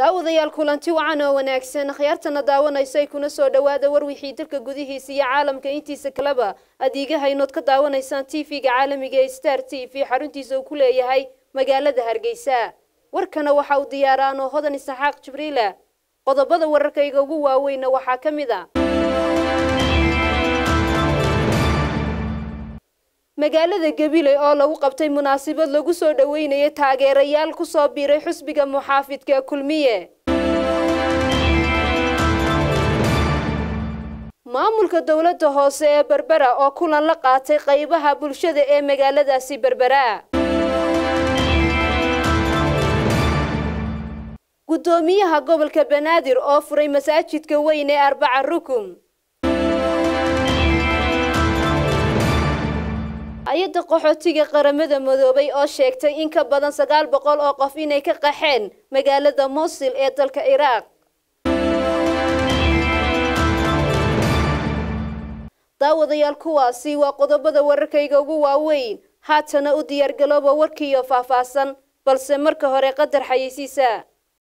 daawadayaal kulanti wacan oo wanaagsan akhyaartana daawanaysay kuna soo dhowaada war wixii dalka gudihiisa iyo caalamka intiisa kaleba adeegaha inood ka daawanaysaan tv-ga caalamiga ee star t v xaruntiisa uu ku leeyahay magaalada hargeysa warkana waxa uu diyaaraanoo hodan isaxaaq jibriila qodobada wararkayga ugu waaweyna waxaa ka mid a magaalada gabiley oo lagu qabtay munaasabad lagu soo dhoweynayay taageerayaal ku soo biiray xusbiga muxaafidka kulmiye maamulka dowladda hoose ee berbera oo kulan la qaatay qaybaha bulshada ee magaaladaasi berbera guddoomiyaha gobolka banaadir oo furay masaajidka weyn ee arbaca rukum hay-adda qaxootiga qaramada madoobay oo sheegtay in ka badan sagaal boqol oo qof inay ka qaxeen magaalada mosil ee dalka ciraaq daawadayaal kuwaasi waa qodobada wararkayga ugu waaweyn haatana u diyaargalooba warkiiyo faahfaahsan balse marka hore qadar xayeysiisa